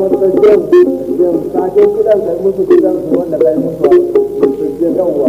sake kidan kai musu kidan su wanda kai musu su je yawwa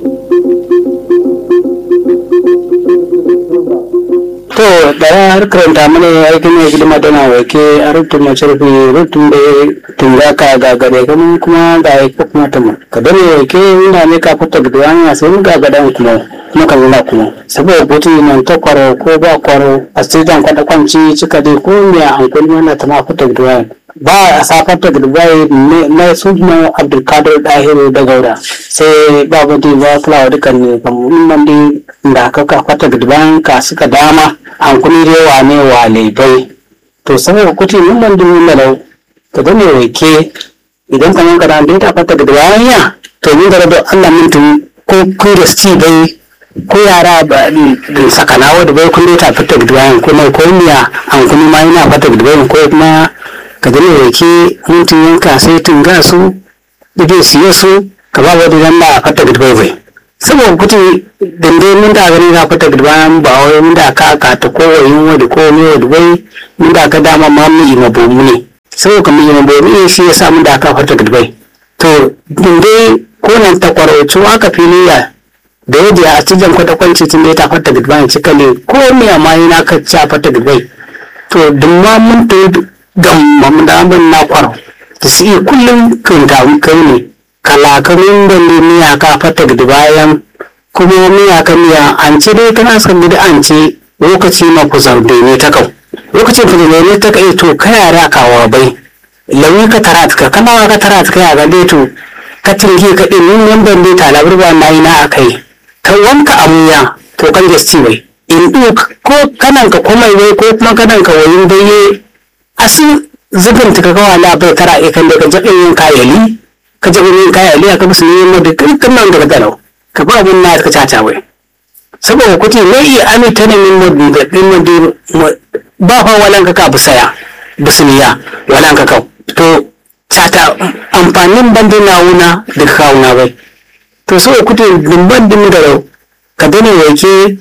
to daya har karanta mana aikin mai hidima tana wake a rutun masarfi rutun da tunga ka gagare kamun kuma ga ya kuma ta mu ka dane wake ina ne ka fita da wani sai mun gagadan kuma kuma ka nuna kuma saboda butu nan ta kwaro ko ba kwaro a sidan kwada kwanci cika dai ko me an kulli mana ta ma fita da wani ba a safar da dubai na suna abdulkadir dahiru da gaura sai babu di ba fulawa dukan ne kamar nan di da aka kafa da dubai ka suka dama an kuni dai wane wa laibai to saboda kuti mun nan dubu malau ka da ne wake idan ka yanka da ta fata da dubai ya to mun ga da Allah mun tun ko ku da sti bai ko yara ba da sakanawa da bai kun ta fata da dubai ko mai ko miya an kuni ma yana fata da dubai ko kuma ka gani rake mutum yanka sai tunga su idan siye su ka ba wadda dan da fata gudbai bai saboda kuti dande mun da gani na fata gudbai ba wai mun da ka ka ta ko wayin wadda ko ne wadda bai mun da ka dama ma mu ima bomu ne saboda kamar ima bomu ne shi yasa mun da ka fata gudbai to dande ko nan ta kwarauci aka filiya da yadda a cikin kwata-kwanci tun da ya ta fata gudbai cika ne ko me amma yana ka ci fata gudbai to dumma mun ta gam mamdamin na kwaro da su iya kullum kunta kai ne kalakamin da ne miya ka fata da bayan kuma miya ka miya an ce dai kana son da an ce lokaci ma ku zarde ne ta kau lokacin ku ne ta kai to ka yara kawa bai lawi ka tarat ka kana ka tarat ka ya ga dai to ka tinge ka din nin nan ban dai talabar ba na yi na akai ka wanka amuya to kan gasti bai in ko kanan ka komai wai ko kuma kanan ka wayin dai asin zubin ta kawo la bai tara e kan da ka jabe yin kayali ka jabe yin kayali aka musu ne mu da kankan nan daga dalau ka ba mun na ka caca wai saboda kuti ne iya ami ta ne min mu da din mu ba fa walan ka ka busaya busniya walan ka ka to cata amfanin bandin nawuna da kawuna bai to so kuti dimban din da rau ka dane yake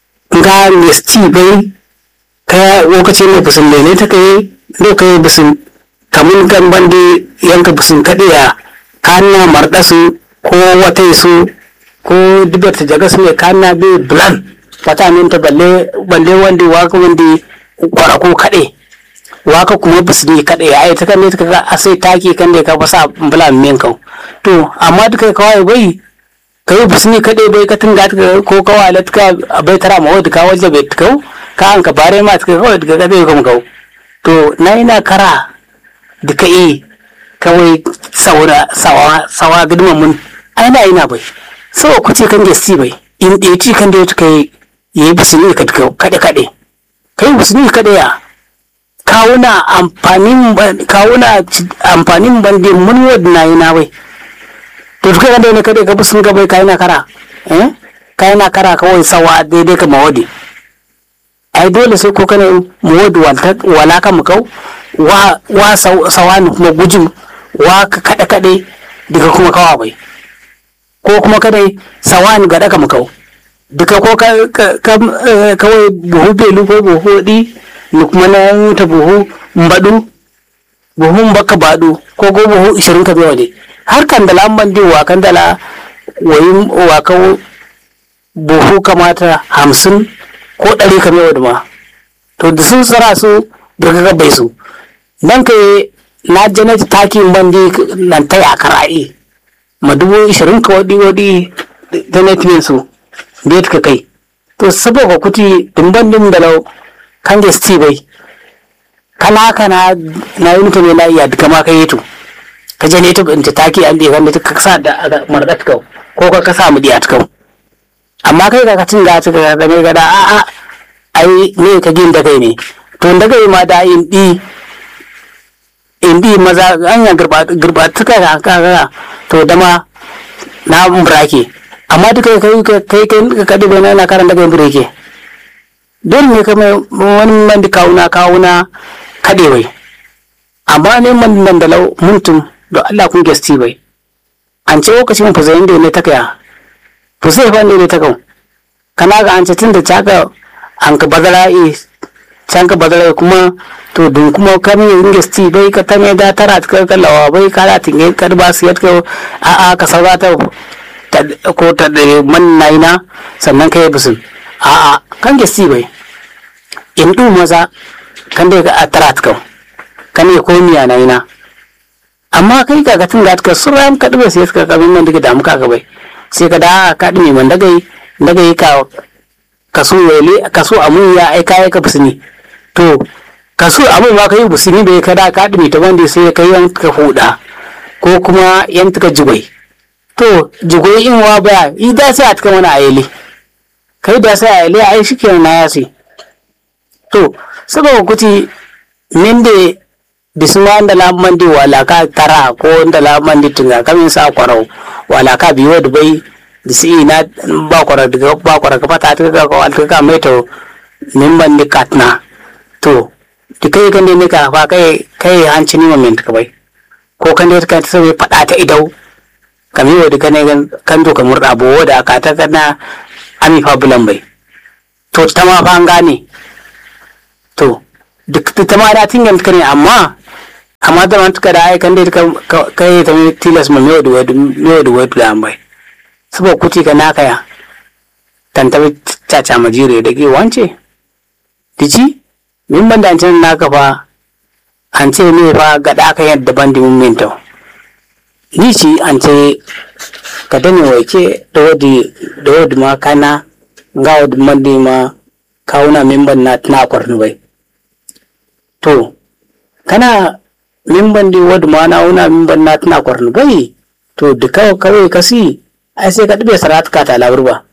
ga misti bai ka lokacin da busun lene ta kai do kai busun kamun kan bande yanka busun kaɗiya kana marɗasu ko wata su ko dubar ta jaga su ne kana bi bulan fata min ta balle balle wanda waka wanda kwara ko kaɗe waka kuma busun ne kaɗe ai ta kan ne ta ga asai taki kan da ka fasa bulan min kau to amma duka kawai bai kai busun ne kaɗe bai ka tunga ko kawai ka bai tara ma wadda ka wajen bai kau ka an ka bare ma ka kawai daga gabe kuma kau to na ina kara da ka yi kawai saura sawa sawa gudunman mun ai na ina bai sawa kuce kan gesti bai in ɗaya ci kan da ya kai ya yi bisu ne ka kaɗe kaɗe kai bisu ne kaɗe ya kawuna amfanin kawuna amfanin bande mun wadda na yi na bai to duka kan da ne kaɗe ka bisu ka bai ka yi na kara eh ka yi na kara kawai sawa daidai ka mawadi ai dole sai ko kana mu wadu wala ka mu kau wa wa sawani kuma gujin wa ka kada kade daga kuma kawa bai ko kuma kadai sawani ga daka mu kau duka ko ka kawai buhu belu ko buhu di ni kuma na ta buhu mbadu buhu baka badu ko ko buhu 20 ka biyo de har kan dala man di wa kan dala wayin wa kawo buhu kamata hamsin ko ɗari ka mai ma to da sun tsara su daga gabai su nan ka na janata takin bandi nan ta yakar a'i ma dubu ishirin ka wadi wadi da netmin su da ka kai to saboda kuti dimban dim da lau kan da sti bai kana kana na yi mutane na iya duka ma ka yi to ka je ne ta ta taki an da kan da ka sa da mardat kau ko ka ka sa mu diya kau amma kai ka cin da ta ga mai gada a a ai ne ka gin da kai ne to da kai ma da in di in di maza an ya girba girba tuka ka ka to da ma na burake amma duka kai kai kai ka dubo na na karan da kai burake dole ne kamar wani man da kawuna kawuna kade bai amma ne man nan da lau muntum da Allah kun gasti bai an ce lokacin fa zayin da ne ta kaya to sai fa ne ta kan kana ga an ce tun da taka an ka bazara e can ka badara kuma to dun kuma kami inge sti bai ka tame da tara ka kallawa bai ka da tinge ka ba su yadka a a ka saurata ko ta da man naina sannan ka yi bisin a a kan ge sti bai in du maza kan da ka tara ka kan ne ko miya naina amma kai ka ga tun da ka suram ka dube sai ka kabin man daga damu ka bai sai ka da ka dime man daga daga ka kaso wele kaso amun ya ai kai ka bisini to kaso amun ma kai bisini bai kada ka dime ta wanda sai kai yan ka huda ko kuma yan ka jigwai to jigwai in wa baya ida sai a cikin wani ayele kai da sai ayele ai shikenan na yasi to saboda kuti minde bisuma da lamman di wala ka tara ko da lamman di tunga kamin sa kwarau wala ka biyo da bai disi na ba kwara daga ba kwara ka fata ta ga ko alka ka mai to mimban ni katna to di kai kan ne ka fa kai kai hanci ni mamin ka bai ko kan da ka ta sai fada ta idau kami wa duka ne kan to ka murda bo da ka ta kana ami fa bulan bai to ta ma fa an gane to duk ta ma da tingan ka ne amma amma da man tuka da ai kan da kai ta tilas ma me da wadu me da wadu da bai saboda kuti ka naka ya tantabi caca majire da ke wance dici min ban da can naka fa an ce me fa gada aka yadda ban dimin minta ni ci an ce ka dane waike da wadi da wadi ma kana nga wadi mandi ma kawuna min ban na na kwarni bai to kana min ban di wadi ma na wuna min ban na tana kwarni bai to da kawai kasi ai sai ka ɗube sarat ka ta laburba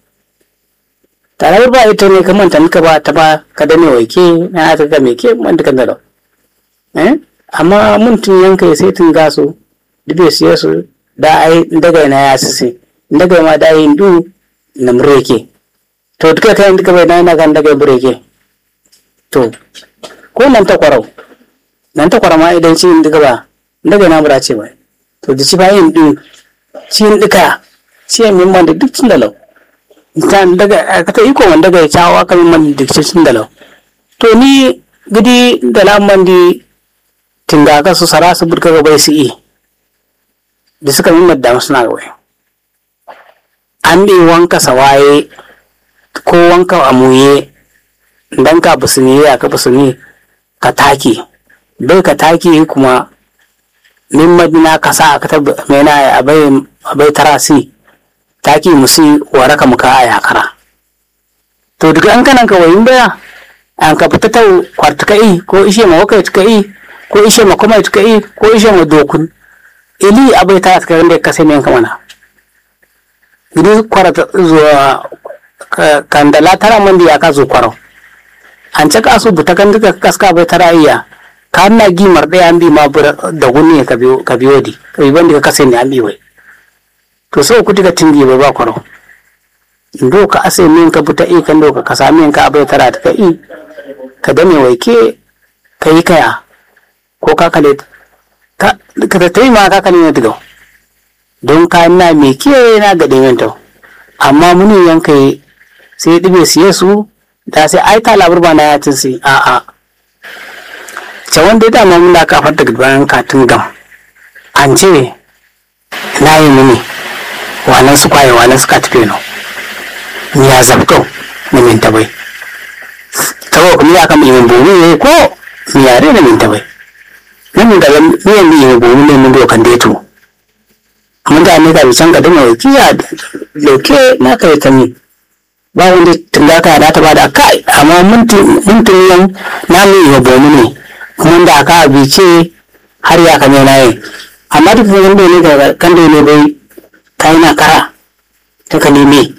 ta laburba ita ne ka manta nika ba ta ba ka dane waike na ta ga me ke man dukan da eh amma mun tun yanka sai tun gaso dube su yasu da ai daga na ya sisi daga ma da yin du na mureke to duka kai duka bai na kan daga bureke to ko nan ta kwarau nan ta kwarau ma idan shi duka ba daga na mura ce ba to da shi ba yin du shi duka siya min man da duk sun dalau tan daga ka ta iko wanda daga cawa ka min man da duk sun dalau to ni gidi da lamman di tinga ka su sara su burka ga bai su yi da suka min madda suna ga wai an bi wanka sawaye ko wanka amuye dan ka busuni ya ka busuni ka taki bai ka taki kuma min madina ka sa ka ta mena abai abai tarasi taki musi waraka muka a yakara to daga an kanan ka wayin baya an ka fita ta kwartuka i ko ishe ma waka tuka i ko ishe ma kuma tuka i ko ishe ma dokun ili abai ta tuka inda ka sai men kamana gidi kwarata zuwa kandala tara mandi ya ka zo kwarau an caka su buta kan duka kaska bai tara iya ka na gimar ɗaya an bi ma da gunni ka biyo di ka bi bandi ka kase ne an bi wai to so ku diga tingi ba ba kwaro ndo ka ase min ka buta i kan do ka kasa min ka abai tara ta i ka dame wai ke ka yi kaya ko ka kale ka ka ta yi ma ka kale ne diga don ka na me ke na ga din to amma muni yanka sai dibe siye su da sai ai ta labar ba na ya tin si a a ce wanda da ma mun da ka fata bayan katin gam an ce na yi mini walan su kwaye walan suka tafe no ni ya zabto na min tabai tawo kuma ya kama imin bomu ne ko mi yare na min tabai nan da mi yan imin bomu ne mun dokan deto mun da ne ka bi can ka dama kiya loke na kai ta mi ba wanda tunga ka da ta bada kai amma mun mun tun yan na mi imin bomu ne mun da ka bi ce har ya kame na yi amma duk wanda ne ga kan da ne bai ta yi na kara ta ka neme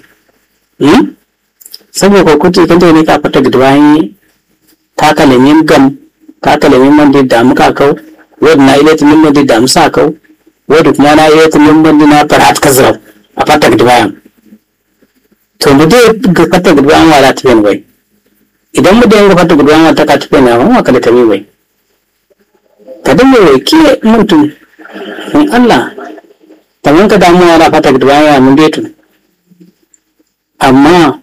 saboda kuti kan ne ka fata da wani ta kalamin gam ta kalamin man da muka kau wadda na ilata min man da musa kau wadda kuma na ilata min man na farat kazrau a fata da bayan to mu dai ga fata da bayan wala ta bai idan mu dai ga fata da bayan ta ka tafi na ma ka da ta bai ka dinga wai ke mutum in Allah kamar ka damu yana fata da bayan mun detu amma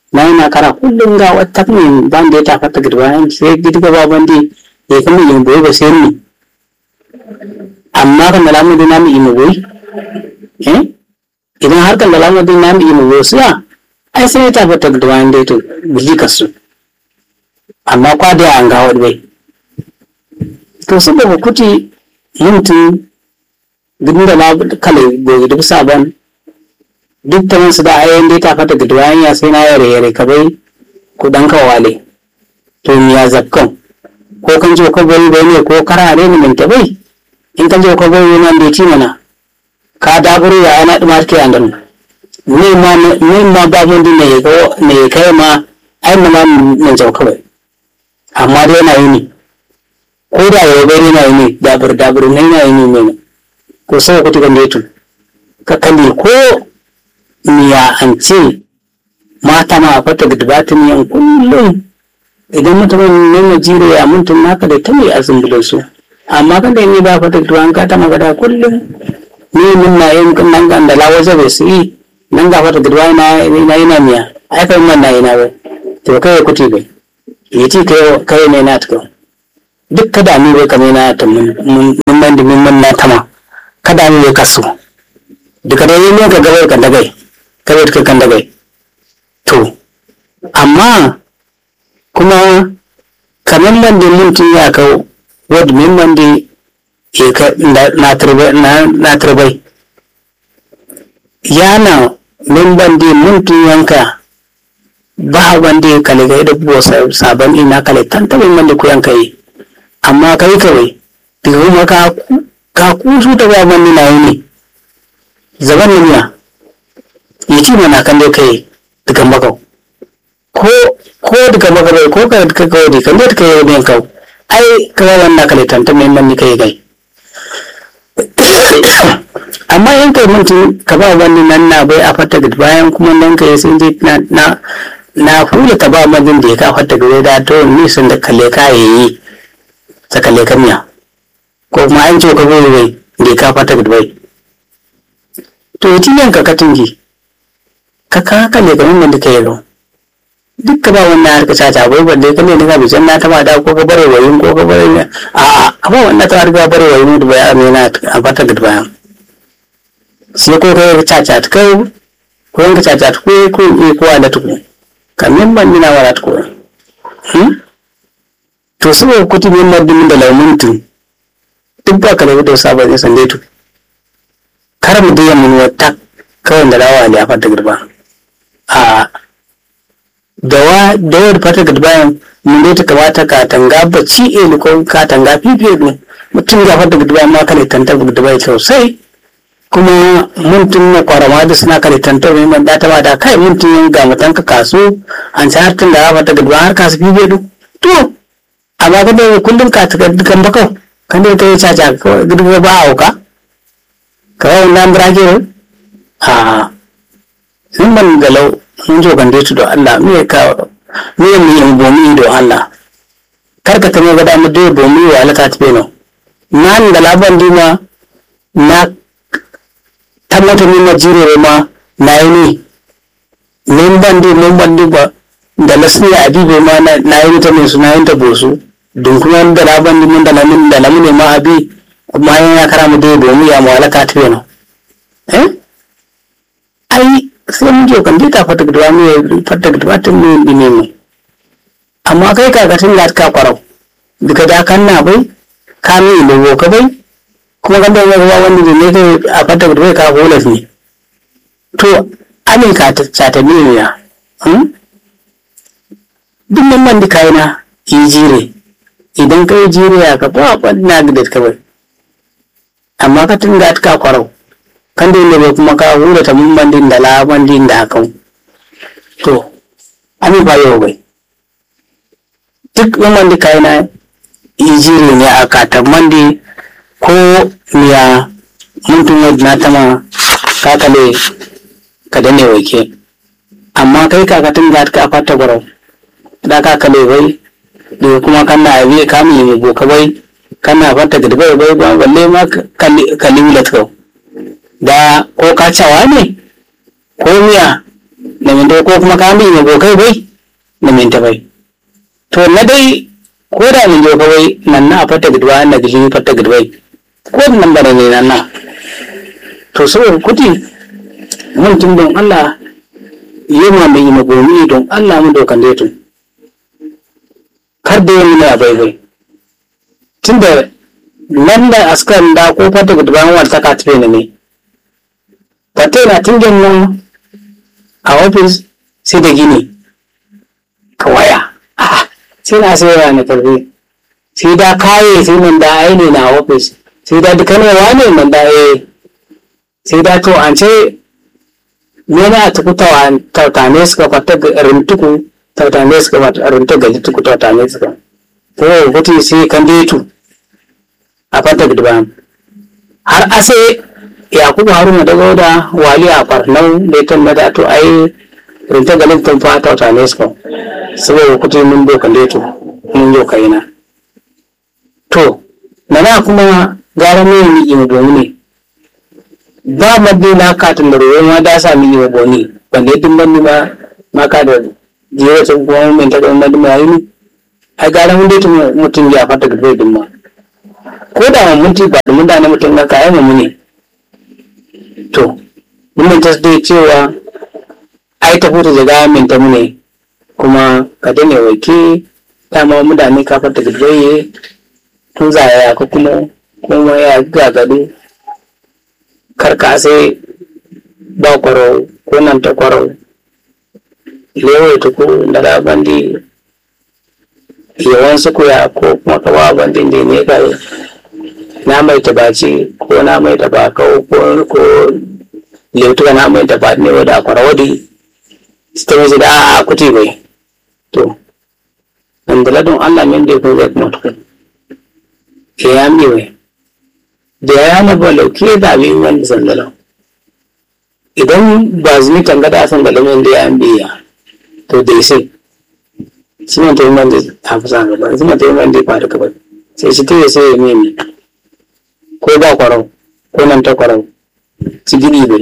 na yana kara kullum ga wata ne ban da ya tafa ta gidwa sai gidga ba bandi ya kama yin boye ba sai ni amma kan da lamu dina mu imu boye eh idan har kan da lamu dina mu imu boye suya ai sai ya tafa ta gidwa inda to biji kasu amma kwa da an ga wani bai to saboda kuti mutum gudun da na kale gobe duk sabon duk ta masu da ayoyin da ta fata gudun ya sai na yare yare ka bai ku dan kawale to mi ya zakkan ko kan je ko bai bai ne ko karare ne min ta bai in kan je ko bai nan da ti mana ka daburu ya ana dumar ke andan ne ma ne ma ba mun din ne ko ne kai ma ai ma nan jau kawai amma dai yana yi ne ko da ya bai yana yi ne dabur dabur ne yana yi ne ne ko sai ku tukan detu ka kalli ko miya an ce mata ma a fata gudbatin yan kullum idan mutumin ne Najeriya mutum naka da ta mai azumbulin su amma kan da ni ba fata gudban ka ta magana kullum ni mun na yin nan ga da lawa zabe su yi nan ga fata gudban na na yana miya ai kai man na yana bai to kai kuti bai yace kai kai ne na tuka duk kada ni bai kamar na ta mun mun man da mun na tama kada ni bai kasu duka da yi ne ka gabai kan dagai kawai ka kan dagai to amma kuma kamar nan da mutum ya kawo wadda min man da ya ka na turbai yana min ban da mutum yanka ba wanda ya kale gai da buwa sabon ina kale tantabin man da ku yanka yi amma kai kawai daga kuma ka ka kusu ta ba man na yi ne zaban nuna ya ci mana kan dai kai daga makau ko ko daga makau ko ka ka kawo di kan dai kai ne kau ai ka ga wannan kale tanta mai man ni kai gai amma in kai mutum ka ba wani nan na bai a fata gid bayan kuma nan kai sun je na na na hula ta ba mazin da ya ka fata gid da to ni sun da kalle ka yayi ta kalle kamiya ko kuma an ce ka bai bai da ya ka fata gid bai to ya tiyan ka katingi ka ka kalle ka mun da kai ro duk ka ba wannan harka caca bai balle kalle ne ka bijan na ta ba da ko ka bare wayin ko ka bare a a ka ba wannan ta harka bare wayin da bai amina a fata gid bayan sai ko kai caca ta kai ko yanka caca ta ko ko e ko ala ta ko kamin ban dina wala ta ko hmm to su ko kuti min madin da laumuntin duk ba ka da da sabon ya sande tu kar mu da mun wata kawai da rawa ne a fata girba a dawa dawar fata girba mun dai ta kamata ka tanga bacci e ko ka tanga fifiye ne mutum ga fata girba ma kale tantar girba sosai kuma mutum na kwarama da suna kare tantar mai man data ba da kai mutum yin ga mutan ka kaso an ci hartun da rafa ta gadwa har kasu bibe du to amma ka da kullum ka tuka dukan bakau kan da kai caca ka gudunwa ba a wuka ka yawon nan birage a sun ban galau mun zo kan daitu da Allah me ka me mu yin bomi da Allah kar ka tamo ga da mu da bomi wa alaka tafe no nan da laban dima na tabbata min na jire ma na yi ne min bandi min bandi ba da lasni a bibe ma na yi ta mai suna yin ta bosu don kuma da na bandi min da lamin da lamin ne ma abi ma yin ya kara mu dai domin ya mu alaka ta yana eh ai sai mun je kan dai ta fata gudwa mu fata gudwa tun mu bi ne mu amma kai kakatin da ka kwarau daga da kan na bai ka mi lobo ka bai kuma kan da yawa wanda da ne kai a fata da bai ka holas ne to amin ka ta ta ne ya duk nan man dika yana yi jire idan kai jire ya ka ba na da ka bai amma ka tun da ka kwarau kan da bai kuma ka hura ta mun bandin da la bandin da hakan to amin ba yau bai duk nan man dika yana yi jire ne a katamman mandi ko miya mutum wadda na tama kakale ka dane wake amma kai kakatin da ka fata gwarau da kakale bai da kuma kana abi kami mai boka bai kana fata gidi bai bai ba balle ma kalli wula kau da ko kacawa ne ko miya na minta ko kuma ka mi ne bokai bai na minta bai to na dai ko da min jo bai nan na fata gidwa na gili fata gidwai ko nan bare ne nan na to saboda kuti mun tun don Allah yi ma mai magomi don Allah mu dokan dai tun kar da yin ya bai bai tunda nan da askan da ko fata gidwa wata ka tafe ne fata na tingen nan a ofis sai da gini ka waya sai na sai na karfi sai da kaye sai nan da aini na ofis sai da dukkanewa ne nan da ya sai da to an ce yana tuku tautane suka fata rintuku tautane suka fata rintuku gaji tuku tautane suka ko kuti sai kan detu a fata gidban har ase yakubu haruna daga da wali a kwarnau da ita na da to ai rinta galin tun fa tautane suka saboda kuti mun dokan detu mun yau kaina to na kuma gara mai ni ina domin ne ba madde na katin da roye ma da sami yi wa boni balle din banni ma ma ka da jiwa sun kuma mun ta kuma madde ma yi ai gara mun dai mutum ya fata da bai din ma ko da mun mutu ba da mun da na mutum ga kai mu ne to mun ta dai cewa ai ta fita daga min ta mu ne kuma ka dane wake dama mutane ka fata da bai tun zaya ko kuma kuma ya gagado karka sai ba kwaro ko nan ta kwaro lewe ta ko da da bandi yawan su koya ko kuma kawa bandin da ne ka na mai tabaci ko na mai tabaka ko ko leutuka na mai tabat ne wada kwaro wadi sta mai da a kuti bai to an da ladon Allah min da ko zai kuma tukun ke ya mi wai da ya na ba lauke da abin wanda sandala idan ba zuni tanga da san galamin da ya biya to dai sai shi ne tayi wanda ta fi sa gaba shi ne tayi wanda ya faru gaba sai shi tayi sai ya mimi ko ba kwarau ko nan ta kwarau ci gini bai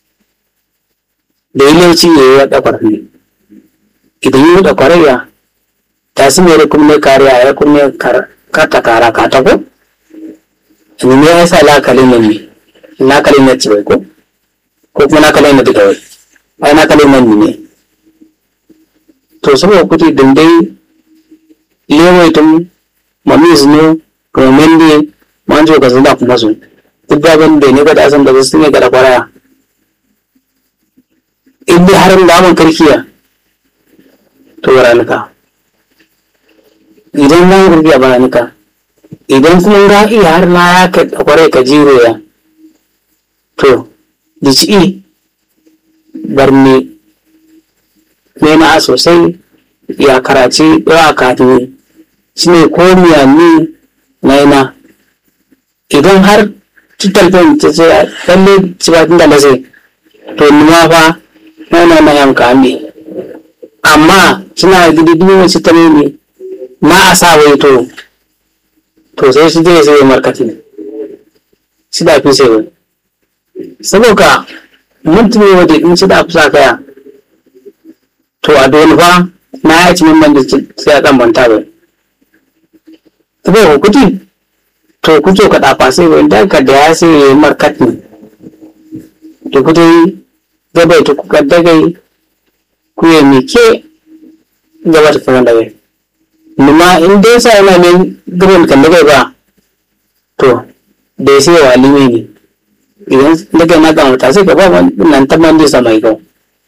da yi lauci ya yi wata kwarfi idan yi wata kwaraya ta su mai kuma kariya ya kuma karta kara ka ta ko ni me yasa lakalin nan ne lakalin na ci bai ko ko kuma lakalin na duka wai ai lakalin nan ne to saboda kuti dindai lewai tun mami zino romen ne manjo ka zama kuma su duk babin da ne ga da san da su ne ga da kwaraya in dai harin da mun karkiya to ranuka idan nan karkiya ba ranuka idan kuma ga iya har na ya ka kwarai ka jiro ya to da ci barne nema sosai ya karaci ya kafin shi ne ko ni na yana idan har cutar fin ta ce lalle cibatin da lasai to nima fa na na na yanka ne amma suna gidi duk wani ta ne na a sa wai to to sai shi zai sai markati shi da fi sai wai saboda mutum ne wadda in shi da fi sa kaya to a dole fa na ya ci min ban da sai a dan banta bai saboda kuti to kuto ka dafa sai wai da ka da ya sai ya yi markati to kuti gabai to kuka dagai ku ya mike gaba ta fara dagai nima in dai sa yana ne gaban kan dagai ba to da ya sai wa alimi ne idan daga na kan wata sai ka ba nan ta man sa mai kau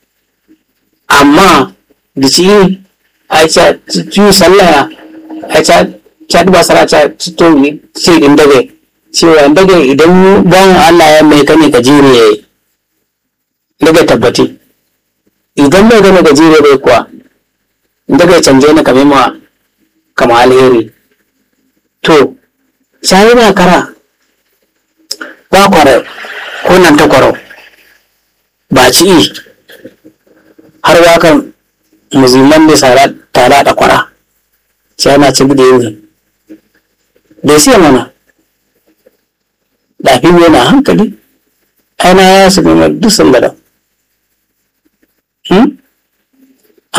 amma da ci a ca ci sallah a ca ca ba sara ca to ce din dagai cewa dagai idan ban Allah ya mai kane ka jire yayi daga tabbati idan bai gane gajere bai kuwa daga canje na kame ma kama alheri to shayi ba kara ba kwaro ko nan ta kwaro ba ci i har wakan musulman da sara tara da kwara sai na ci da yi da siya mana lafi yana hankali aina ya su nema duk sun gada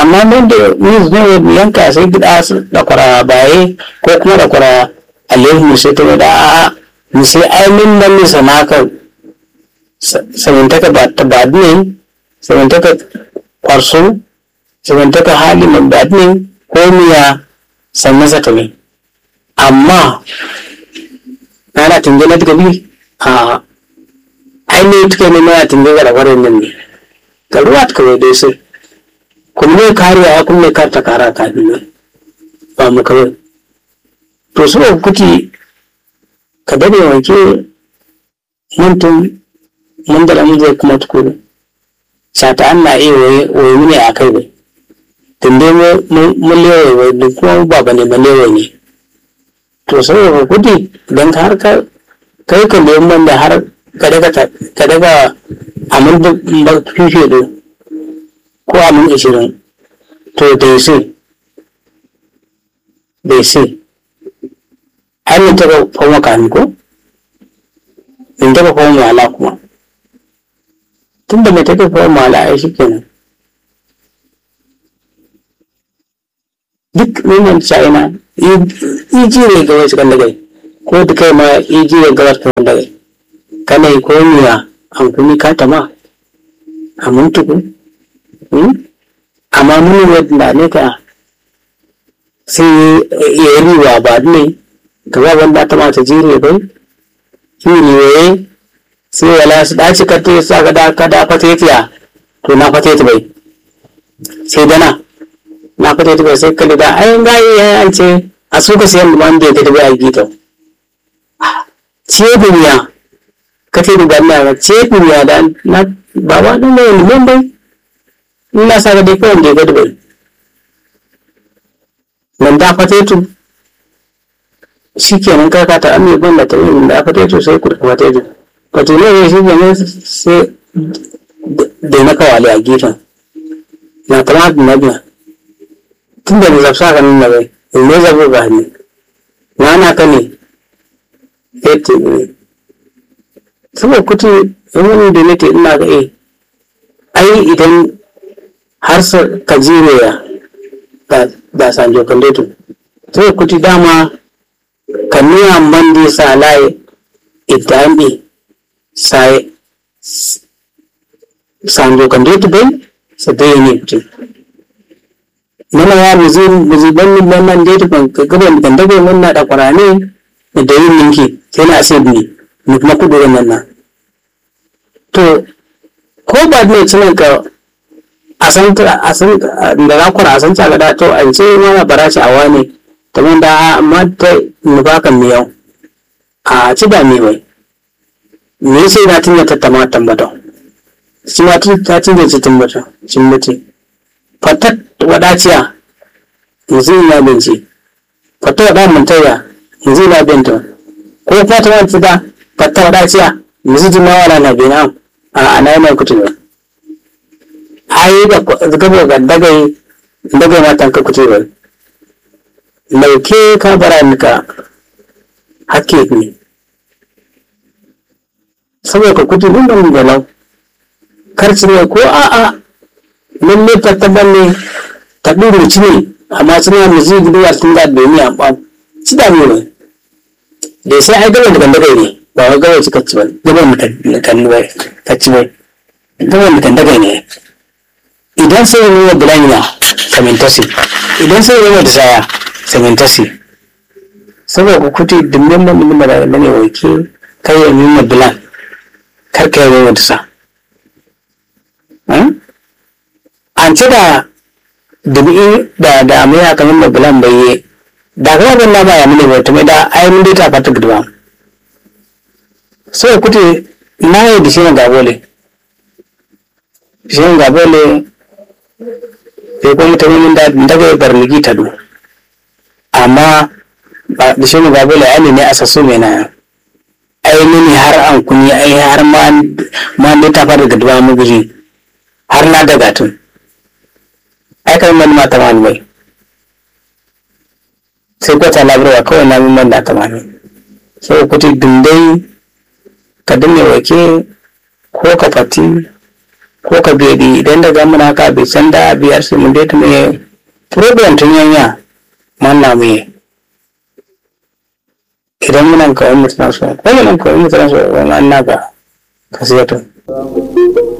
amma nan da ni zo yanka sai gida su da kwara baye ko kuma da kwara alaihu sai ta da a ni sai ai min nan ni sanaka samantaka ba ta ba ne samantaka kwarso samantaka hali man ba ne ko miya sannan sa ta ne amma na na tinge na daga bi a ainihin tuke ne na tinge ga da kwarin nan ne ga ruwa ta kawai dai sai kunne kariya kunne karta kara kafin nan ba mu kawai to su kuti ka dade wanke mutum mun da mun zai kuma tukuru sata an na iya waye mini a kai bai tunde mun lewaye wai duk kuma ba bane ba lewaye ne to saboda kuti don har ka kai ka neman da har ka daga amin da fife ko amin ashirin to dai sai dai sai har ne taɓa fama kami ko in taɓa fama mala kuma tun da mai taɓa fama mala ai shi kenan duk neman china iji ne ga wasu kan dagai ko da kai ma iji ne ga wasu kan dagai kana yi ko miya an kuni ka tama a muntuku amma muni wadda ne ka sai ya riwa ba ne ka ba wanda ta mata jire bai shi riwaye sai wala su dace ka te sa ka da ka da fatetiya to na fateti bai sai dana na fateti bai sai kalli da ayin gayi ya an ce a suka sayan da wanda ya ta bai a gito ce duniya ka te duba na ce duniya da na baba ɗin mai liman bai ina sa ga dai kawai da ya gado bai nan da fatetu shi kenan kaka ta ame ban da ta yi da fatetu sai ku fatetu fatetu ne shi kenan sai da na kawale a gefen na kama da na biya tun da zafsa ka nuna bai in ne zabo ga hannu na na ka ne ya ce saboda kuti wani da nake ina ga eh ai idan har ka jire ya da sanjo kandetu sai kuti dama ka nuna mandi sa laye idambi sai sanjo kandetu bai sa dai ne kuti nuna ya muzi muzi ban min ban nan dai ban gaban kan dabe mun na da kwarane da yin ninki sai na asibi ni kuma kudu nan na to ko ba ne cinan ka a san a san da za ku a san ta ga to an ce mana baraci a wani ta mun da amma ta mu ba kan miyau a ci da mi bai me sai na tinda ta tama tambata shi ma tun ta tinda ci tambata cin mutu fatat wadaciya yanzu ina binci fata wada mantaya yanzu ina binta ko fata wata da fata wadaciya yanzu jimawa na na bina a ana yana kutu ba ai da gaba ga dagai dagai na tanka kutu ba lauke ka bara nika hakke ne saboda ka kutu din ban da lau karci ne ko a'a lalle tattaban ne ta ɗuru ci ne amma suna mu zai gudu a tun da domin a ɓan ci da mu ne da sai ai gaba da kan dagai ne ba wai gaba ci kacci ba gaba mu kan ba kacci ba gaba mu kan dagai ne idan sai ya nuna bulanya samintasi idan sai ya nuna da saya samintasi saboda ku kuti dimbin ban dimbin da ne wake kai ya nuna bulan kar ka yi nuna da sa an ci da dubi da da mai aka min da bulan bai da kuma ban na baya mini bai tumai da ai mun dai ta fata gudwa so kuti na yi da shi na gabole shi na gabole sai kuma mutum da daga bar ligi ta du amma ba da shi na gabole ai ne a sasso mai na ai mini har an kuni ai har ma ma dai ta fata gudwa mu guji har na daga tun ai kan man mata mani bai sai kwata labarwa kawai na min man da ta mani sai kuti dindai ka dinne wake ko ka fati ko ka bedi idan da gamuna ka bi sanda biyar su mun dai me problem tun yanya manna me idan munan kawai mutuna so ko munan kawai mutuna so wannan naka ka sai to